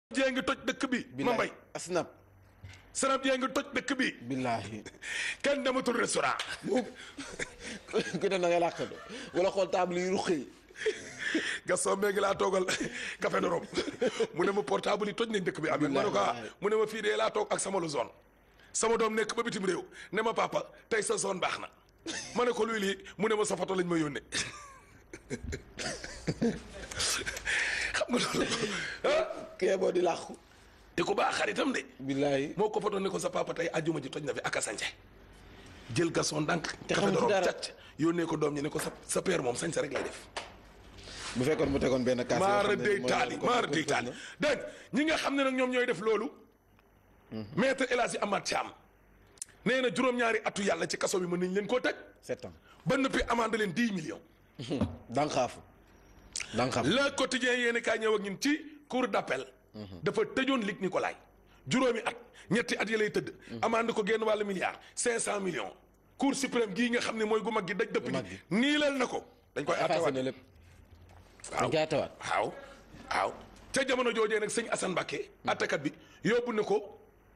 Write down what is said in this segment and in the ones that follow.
jee ngi toj dëkk bi ma mbay asnab sanab jee ngi toj dëkk bi billaahi kenn dematul restaurant ku ne na nga làqatu wala xool table yi ruqi Gaston Mbengue laa toogal café de Rome mu ne ma portable yi toj nañ dëkk bi am ma ne ko ah mu ne ma fii dee laa toog ak sama lu zone sama doom nekk ba bitim réew ne ma papa tey sa zone baax na ma ne ko luy lii mu ne ma sa photo lañ ma yónnee xam nga loolu ah kee boo di làqu di ko baax xaritam de billaahi moo ko photo ne ko sa papa tey ajjuma ji toj na fi ak a sànce jël Gaston ndànk Te café xamu de ci Rome dara. càcc yónnee ko doom ñi ne ko sa sa père moom sañse rek lay def bu fekkoon mu tegoon benn kaas yoo maara xam ne day mooy taali kon- maara kon- day kon- taali dégg nga ñi nga xam ne nag ñoom ñooy def loolu maître El Hadji Amath Thiam nee na juróom-ñaari atu yàlla ci kaso bi mën nañ leen koo tëj sept ans ba noppi amande leen 10 millions danxaafu danxaaf le quotidien yéeni kaay ñëw ak ñun ci cour d'appel dafa tëjoon Luc Nicolaï juróomi at ñetti at yi lay tëdd amande ko génn wàllu milliard 500 millions cour suprême gii nga xam ne mooy gu mag gi daj dëpp mag gi gi. niilal na ko dañ koy effacé attewaat na lépp waaw dañ koy attewaat waaw waaw ca jamono joojee nag sëñ Assane Mbacké attakat bi yóbbu na ko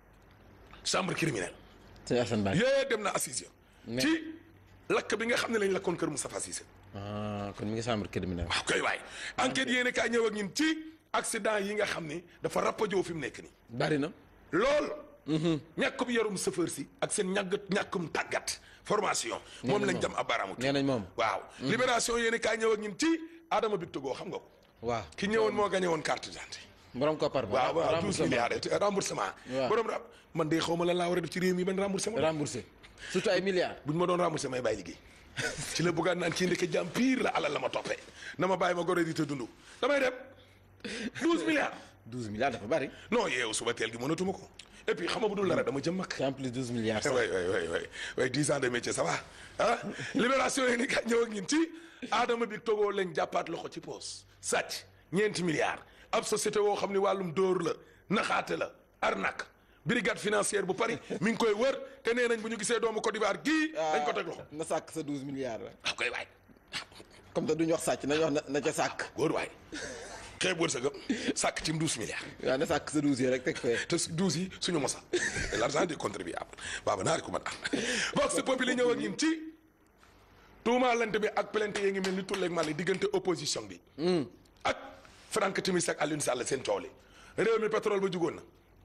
chambre criminelle sëñ Assane Ba yee dem na assise Mais- ci lakk bi nga xam ne lañ lakkoon kër Moustapha Cissé ah kon mi ngi chambre criminelle waaw koy waay enquête yéene kaay ñëw ak ñun ci accident yi nga xam ni dafa rappajoo fi mu nekk nii bari na lool ñàkkum yarum chauffeur si ak seen ñàgg ñàkkum tàggat formation moom lañ moom. jam ab baaraamu nee nañ moom waaw libération yéene kaay ñëw ak ñun ci Adama Bictogo xam nga ko waaw ki ñëwoon moo gañe woon carte d'identité borom koppar ba waaw waaw douze remboursement. milliards de remboursement Waaw. borom ra man de xaw ma lan laa war a def ci réew mi ban remboursement remboursé surtout ay milliards bu ñu ma doon remboursé may bàyyi liggéey ci la buggaan naan kii ndeke jàmm pire la alal la ma toppee na ma bàyyi ma gore di te dund damay dem douze milliards douze milliards dafa bari non yeewu suba teel gi mënatuma ko et puis xam nga bu dul dara dama jëm mag c'est en plus douze milliards sax way way way way way dix ans de métier ça va ah libération yi ni ka ñëw ak ñun ci Adama bi Togo lañ jàppaat loxo ci poos sàcc ñeenti milliards ab société woo xam ni wàllum dóor la naxaate la arnaque brigade financière bu Paris mi ngi koy wër te nee nañ bu ñu gisee doomu Côte d'Ivoire gii dañ ko teg loxo na sàkk sa douze milliards la waaw koy waay comme te duñu wax sàcc nañu wax na na ca sàkk góor waay xeeb wërsëgam sàkk ci douze milliards waaw na sàkk sa douze yi rek teg fee te su douze yi suñu mosa c'est l'argent des contribuables baaba naari ko man am vox populi ñëw ak ñun ci tuumaalante bi ak plainte yi ngi mel ni tulleeg mali diggante opposition bi ak Franck Timis ak Alioune Sall seen coow li réew mi pétrole ba jugoon na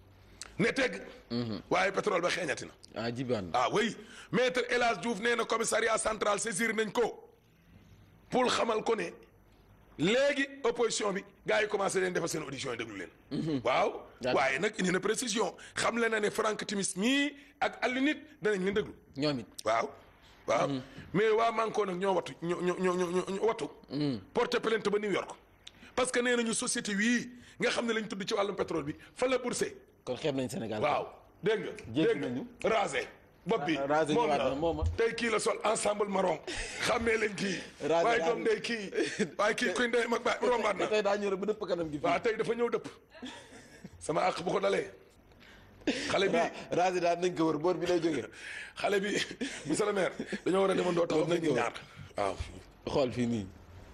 ne tegg waaye pétrole ba xeeñati na ah jibaan ah oui maître El Hadj Diouf nee na commissariat central saisir nañ ko pour xamal ko ne léegi opposition bi gars yi commencé leen defal seen audition yi déglu leen. waaw D'accord. waaye nag indi na précision xam le na ne Franck Timis mii ak Aliou nit danañ leen déglu. ñoom it waaw waaw mais waa Manko nag ñoo wattu ñoo ñoo ñoo ñoo ñoo wattu. porte plainte ba New York. parce que nee nañu société wii nga xam ne lañ tudd ci wàllum pétrole bi fa la bourse kon xeeb nañ Sénégal waaw dégg nga. Jéggi dégg nañu. nga rasé. bopp bi Ah, rasé moom ñëwaat la na, moom a. tey kii la sol ensemble marron xàmmee leen kii. Rasé waaye daal. doom ndey kii waaye kii kuy ndey mag ba rombaat na. tey daa ñëw rek ba dëpp kanam gi fii waaw tey dafa ñëw dëpp sama àq bu ko dalee. xale bi waaw raasi daal nañ ko wër boor bi lay jógee xale bi monsieur le maire dañoo war a demandoo taxaw Nañ nañ ko ñaar waaw. xool fii nii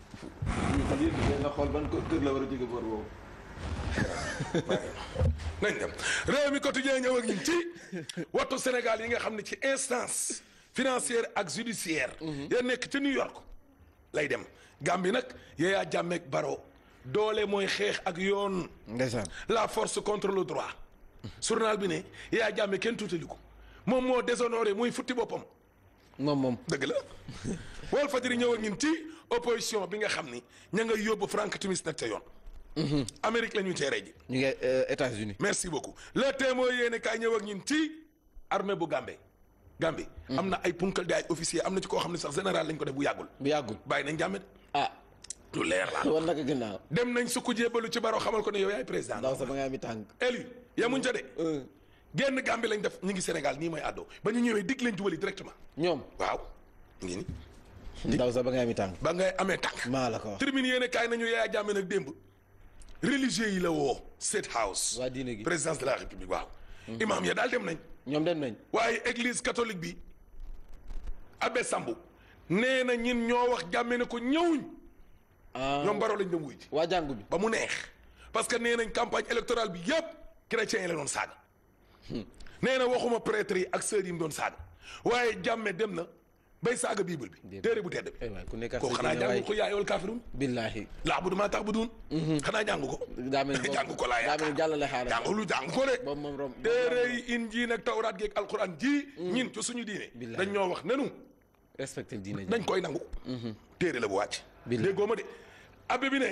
lii nga xool ban kër la war a jóge boor boobu nañ dem réew mi quotidien ñëw ak ñun ci wattu Sénégal yi nga xam ne ci instance financière ak judiciaire ya nekk ci New York lay dem Gambie nag Yaya Jammeh ak Barrow doole mooy xeex ak yoon ndeysaan la force contre le droit journal bi ne Yaya Jammeh kenn tuutali ko moom moo déshonoré muy futti boppam moom moom dëgg la Walf Fadjri ñëw ak ñun ci opposition bi nga xam ni ña nga yóbbu Frank Timis nag ca yoon Amérique la ñuy teeree ji ñu ngi États-Unis merci beaucoup le témoin yéene kaay ñëw ak ñun ci armée bu Gambie Gambie am na ay punkal di ay officier am na ci koo xam ne sax général lañ ko def bu yàggul bu yàggul bàyyi nañ jàmme ah lu leer la war naka ginnaaw dem nañ sukku jébalu ci baro xamal ko ne yow yaay président ndaw sa ba nga ami tànk élu yamuñ ca de génn Gambie lañ def ñu ngi Sénégal nii mooy àddoo ba ñu ñëwee dig leen jubali directement ñoom waaw ngi ni ndaw sa ba nga ami tànk ba ngay amee tànk maa la ko wax tribune yéene kaay nañu yaaya jàmme nag démb religieux yi la woo State House waa diine gi présidence de la république waaw imam ya daal dem nañ ñoom dem nañ waaye église catholique bi abbé Sambu nee na ñin ñoo wax jàmme ne ko ñëwuñ ah ñoom baro lañ dem wuy ji waa jàngu bi ba mu neex parce que nee nañ campagne électorale bi yëpp chrétiens yi la doon saaga nee na waxuma prêtre yi ak sœurs yi mu doon saaga waaye jàmme dem na bay saaga bible bi téere bu tedd bi ay waay ku nekk ak ko sa xanaa diine waay. jàngu ko yaa yool kaafirun billahi laa bu maa tax bu duun xanaa jàngu ko daa mel ni jàngu ko laa daa mel ni jàllale xaaral jàngu lu jàngu ko de boobu moom rom téere yi injiil ak tawraat geeg alquran ji ñin ci suñu diine Billahi. dañ ñoo wax nenu respecté diine ji dañ koy nangu téere la bu wàcc Billahi. déggoo ma de abbé bi ne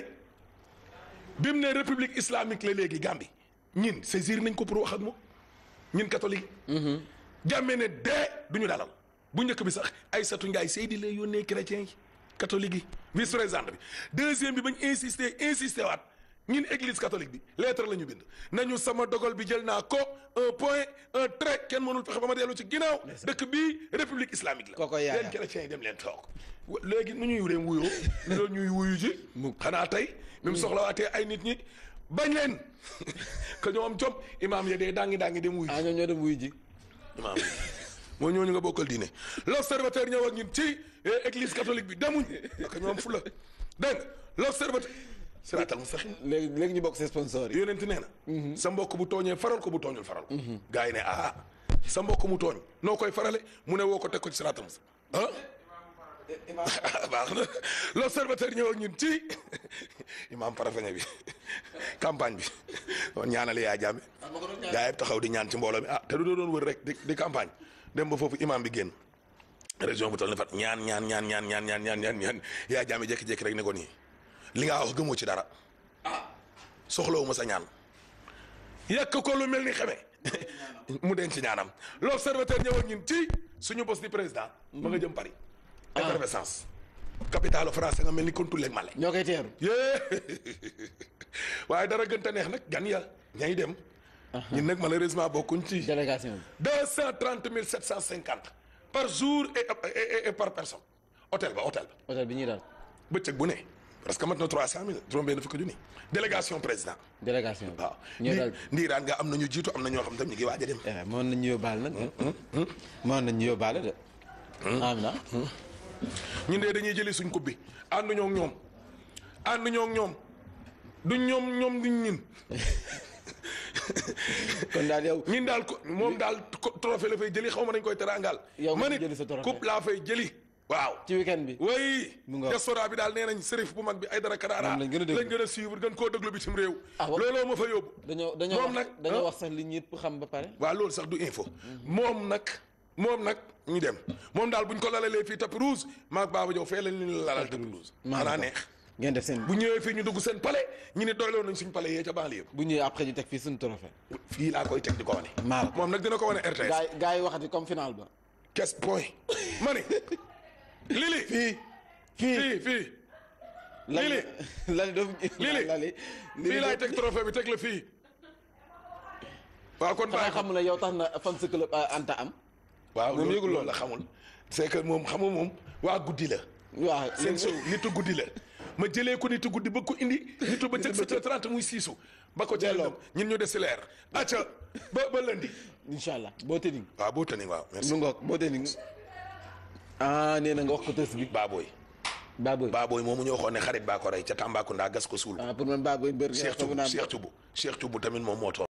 bi mu ne république islamique la léegi Gambie ñin saisir nañ ko pour wax ak moom ñin catholique yi jàmmee ne dee du ñu dalal bu njëkk bi sax Aïssatou Ndiaye Seydi lay yónnee chrétien yi catholique yi vice présidente bi deuxième bi bañ insister insister waat ñin église catholique bi lettre la ñu bind nañu sama dogal bi jël naa ko un point un trait kenn mënul fexe ba ma dellu ci ginnaaw dëkk bii république islamique la Kooko yaaya. leen chrétiens yi dem leen toog wa- léegi nu ñuy dem wuyoo loolu ñuy wuyu ji xanaa tey même soxlawaatee ay nit ñi bañ leen que ñoo am jom imaam ya dee daangi daangi dem wuyu ji ah ñoo ñoo dem wuyu ji imaam moo ñooñu nga bokkal diine l'observateur ñëw ak ñun ci eh, église catholique bi demuñ parce que ñoom fu la dégg nga l'observateur siraatal mustaqim léegi léegi ñu bokk ses sponsors yi yonent nee na sa mbokk bu tooñee faral ko bu tooñul faral ko gars yi ne ah sa mbokk mu tooñ noo koy farale mu ne woo ko teg ko ci siraatal mustaqim ah baax na l'observateur ñëw ak ñun ci imaam parafeñe bi campagne bi doon ñaanal yaa jàmme gaa yëpp taxaw di ñaan ci mbooloo mi ah te du doon wër rek di di campagne dem ba foofu imaam bi génn région bu toll ni fat ñaan ñaan ñaan ñaan ñaan ñaan ñaan ñaan ñaan yaa jàmme jékki-jékki rek ne ko nii li nga wax gëmoo ci dara soxlawu ma sa ñaan yàq ko lu mel ni xeme mu denc ñaanam l'observateur ñëw ak ñun ci suñu bos di président ma nga jëm Paris effervescence capitale français nga mel ni kontuleeg male ñoo koy teeru yee waaye dara gën te neex nag gan ya ñay dem ñun nag malheureusement bokkuñ ci délégation bi deux cent trente mille sept cent cinquante par jour et, et, et- et par personne hôtel ba hôtel ba hôtel bi ñuy daal bëccëg bu ne parce que mat na trois cent mille juróom benn fukki junni délégation président délégation bi waaw ñoo daal ndiiraan nga am na ñu jiitu am na ñoo xam tam ñu ngi waaj a dem eh mën nañu yóbbaale nag mën nañu yóbbaale de amina ñun de dañuy jëli suñ coupe bi ànduñoo ak ñoom ànduñoo ak ñoom du ñoom ñoom duñ ñin kon daal yow ñin daal ko moom daal ko- trophée la fay jëli xaw ma dañ koy teraangal Yow ma nga nit jëli sa trophée. coupe laa fay jëli waaw ci weekend bi way Mu ngoog. diaspora bi daal nee nañ sërif bu mag bi ay dara karaara Moom lañ gën a déglu. lañ gën a suivre gën koo déglu bitim réew Ah, wa- looloo ma fa yóbbu dañoo dañoo moom wax nag dañoo ah. wax sax li ñëpp xam ba pare waaw loolu sax du info moom nag moom nag ñu dem moom daal buñ ko lalalee fii tapis rouge maag Baba Diaw fee lañ leen lalal tapis rouge xanaa neex ngeen def seen bu ñëwee fii ñu dugg seen palais ñu ne doyloo nañ suñ palais yee ca banlieue bu ñëwee après ñu teg fii suñu trophée ba fii laa koy teg di ko wane maal moom nag dina ko wane RTS gaay gaay yi waxati comme final ba kes point ma ni lili fii fii fii fii lali Lili. lali doofu Lili. lali fii laay teg trophée bi teg la fii waaw kon xanaa bàyyi ko xam ne yow tax na fan sa club euh, Anta am waaw moom loolu yëgul loolu la xamul c'est que moom xamul moom waa guddi la waaw seen show nitu guddi la ma jëlee ko nitu guddi ba ko indi nitu ba cëg sept heures trente muy siisu ba ko jëlee ñun ñu des si leer acca ba ba lundi incha allah boo tëddi waaw boo tëni waaw merci lu ngoog boo tëddi ah nee na nga wax ko tës bi Baboy Baboy Baboy moomu ñu waxoon ne xarit baa ko rey ca Tambacounda gas ko suul ah pour man Baboy mbër Cheikh xamu Thioub naa Cheikh Thioub Cheikh Thioub tamit moom moo toog